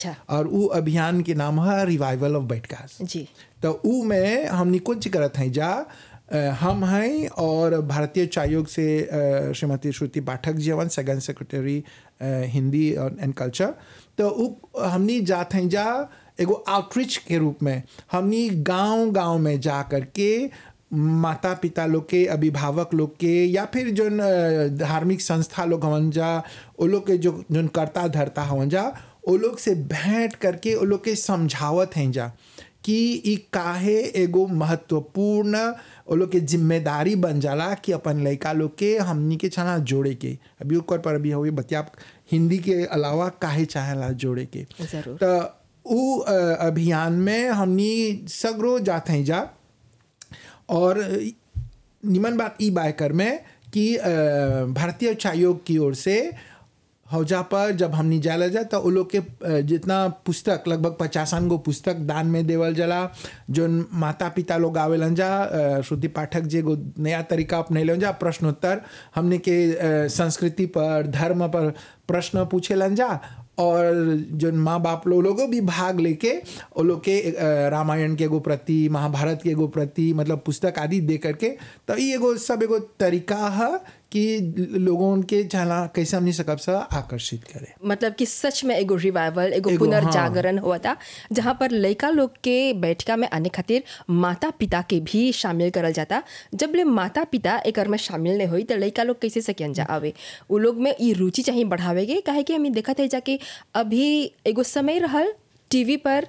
अच्छा और उ अभियान के नाम है रिवाइवल ऑफ बैठकास जी तो उ में हमनी कुछ करत हैं जा अ, हम हैं और भारतीय उच्चायोग से अ, श्रीमती श्रुति पाठक जी हवन सेकंड सेक्रेटरी अ, हिंदी और एंड कल्चर तो उ हमनी जात हैं जा एगो आउटरीच के रूप में हमनी गांव गांव में जा करके माता पिता लोग के अभिभावक लोग के या फिर जोन अ, धार्मिक संस्था लोग हवन जा वो लोग के जो जोन करता धरता हवन जा वो लोग से भेंट करके वो लोग के समझावत हैं जा कि ई काहे एगो महत्वपूर्ण वो लोग के जिम्मेदारी बन जाला कि अपन लड़का लोग के हमनी के छना जोड़े के अभी ओकर पर अभी हुई बतिया हिंदी के अलावा काहे चाहेला जोड़े के जरूर तो उ अ, अभियान में हमनी सगरो जाते हैं जा और निमन बात ई बायकर में कि अ, भारतीय उच्चायोग की ओर से हौजा पर जब हमनी जाला जा तो वो लोग के अ, जितना पुस्तक लगभग पचासन गो पुस्तक दान में देवल जाला जोन माता पिता लोग आवेलन जा अ, श्रुति पाठक जी एगो नया तरीका अपनैलन जा प्रश्नोत्तर हमने के अ, संस्कृति पर धर्म पर प्रश्न पूछेलन जा और जो माँ बाप लोग लोगों भी भाग लेके वो लोग के अ, रामायण के एगो प्रति महाभारत के एगो प्रति मतलब पुस्तक आदि दे करके तो ये एगो सब एगो तरीका है कि लोगों के चला कैसे हमनी सकब से आकर्षित करे मतलब कि सच में एगो रिवाइवल एगो एगो, पुनर्जागरण हुआ था जहाँ पर लड़का लोग के बैठका में आने खातिर माता पिता के भी शामिल करल जाता जब ले माता पिता एकर में शामिल नहीं हुई तो लड़का लोग कैसे सकियन जा आवे उ लोग में ई रुचि चाहिए बढ़ावे के काहे कि हमें देखा थे जाके अभी एगो समय रहल टीवी पर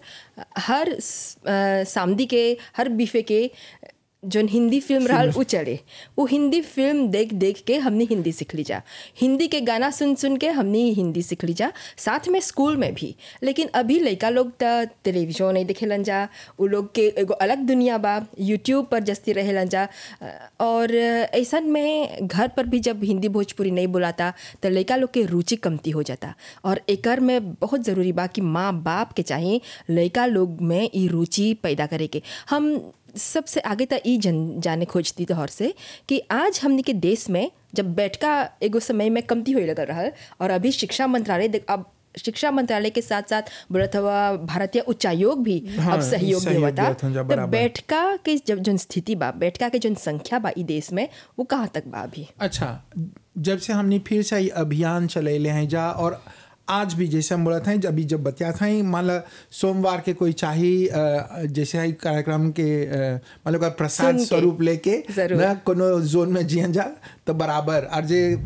हर स- अ, सामदी के हर बीफे के जोन हिंदी फिल्म रहल उ चले वो हिंदी फिल्म देख देख के हमने हिंदी सीख ली जा हिंदी के गाना सुन सुन के हमने हिंदी सीख ली जा साथ में स्कूल में भी लेकिन अभी लड़का लोग त टेलीविजन नहीं देखेलन जा वो लोग के एगो अलग दुनिया बा यूट्यूब पर जस्ती रहेलन जा अ, और ऐसन में घर पर भी जब हिंदी भोजपुरी नहीं बुलाता तो लड़का लोग के रुचि कमती हो जाता और एकर में बहुत ज़रूरी बा कि माँ बाप के चाहिए लड़का लोग में ई रुचि पैदा करे के हम सबसे आगे तक ई जन जाने खोजती तोहर से कि आज हमने के देश में जब बैठका एगो समय में कमती होए लगल रहल और अभी शिक्षा मंत्रालय देख- अब शिक्षा मंत्रालय के साथ साथ बोलत हवा भारतीय उच्चायोग भी हाँ, अब सहयोग सहयोग देवता देवत हन जा, तो बराबर। बैठका के जब जोन स्थिति बा बैठका के जोन संख्या बा ई देश में वो कहाँ तक बा अभी अच्छा जब से हमने फिर से ये अभियान चलेले हैं जा और आज भी जैसे हम बोलत हैं अभी जब बतिया था मान ला सोमवार के कोई चाही अ, जैसे है कार्यक्रम के अ, मान लो का प्रसाद सुन के। स्वरूप लेके जरूर। ना कोनो जोन में जियन जा तो बराबर और जे अ,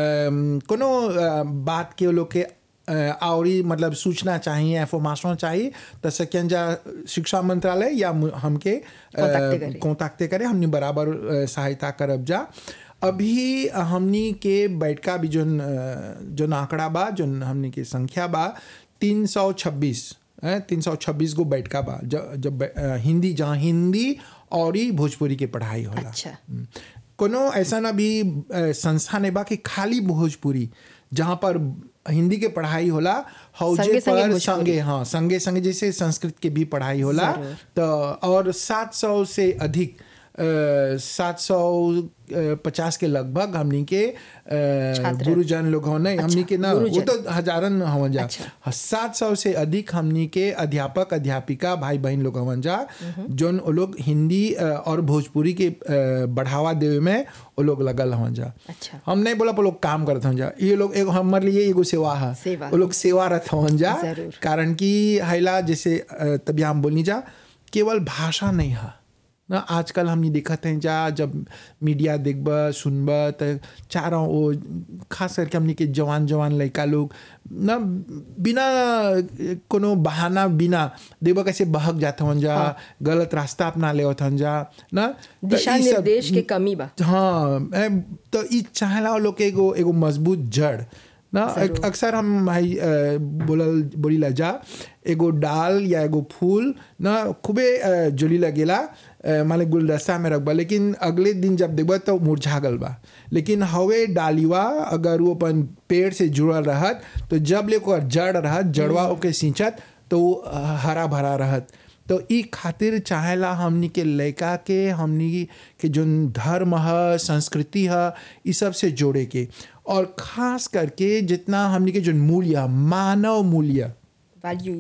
कोनो अ, बात के वो लोग के अ, आवरी मतलब सूचना चाहिए इंफॉर्मेशन चाहिए तो सकियन जा शिक्षा मंत्रालय या मु- हमके Contacte करे। कॉन्टैक्टे करे हमने बराबर अ, सहायता करब जा अभी हमनी के बैठका भी जोन अ, जोन आंकड़ा बा जोन हमनी के संख्या बा तीन सौ छब्बीस तीन सौ छब्बीस गो बैठका बा ज- जब बै- अ, हिंदी जहाँ हिंदी और ही भोजपुरी के पढ़ाई होला अच्छा हम्म। कोनो ऐसा ना भी अ, संस्था नहीं बा कि खाली भोजपुरी जहाँ पर हिंदी के पढ़ाई होला हौजे संगे संगे पर भोजपुरी। संगे हाँ संगे संगे जैसे संस्कृत के भी पढ़ाई होला जरूर। तो और सात सौ से अधिक सात सौ पचास के लगभग हमनी के अ, छात्र। गुरुजन लोग हो नहीं हमनी के ना वो गुरुजन। तो हजारन हवन जा अच्छा। सात सौ से अधिक हमनी के अध्यापक अध्यापिका भाई बहन लोग हवन जा जोन वो लोग हिंदी अ, और भोजपुरी के अ, बढ़ावा देवे में वो लोग लगल हवन जा अच्छा हम नहीं बोला वो लोग काम करत हवन जा ये लोग एगो हमारे लिए एगो सेवा है सेवा। वो लोग सेवारत हवन जा जरूर। कारण कि हैला जैसे अ, तभी हम बोलनी जा केवल भाषा नहीं है ना आजकल हमने देखत हैं जा जब मीडिया देखब सुनब तो चारों वो खास करके हमने के जवान जवान लड़का लोग ना बिना कोनो बहाना बिना देखब कैसे बहक जाते हन जा गलत रास्ता अपना ले हन जा ना तो दिशा ई सब- निर्देश के कमी बा हाँ ए, तो ई चाहला लोग के एगो एगो मजबूत जड़ ना जरूर। अक्सर हम भाई अ, बोलल बोली ला जा एगो डाल या एगो फूल ना खूबे अ, जोली लगेला अ, माने गुलदस्ता में रखबा लेकिन अगले दिन जब देखबा तो मुरझा गल बा लेकिन हवे डालिवा अगर वो अपन पेड़ से जुड़ल रहत तो जब ले ओकर जड़ रहत जड़वा ओके सिंचत तो वो अ, हरा भरा रहत तो ई खातिर चाहेला हमनी के लड़का के हमनी के जोन धर्म है संस्कृति है ई सब से जोड़े के और खास करके जितना हमनी के जोन मूल्य मानव मूल्य वैल्यू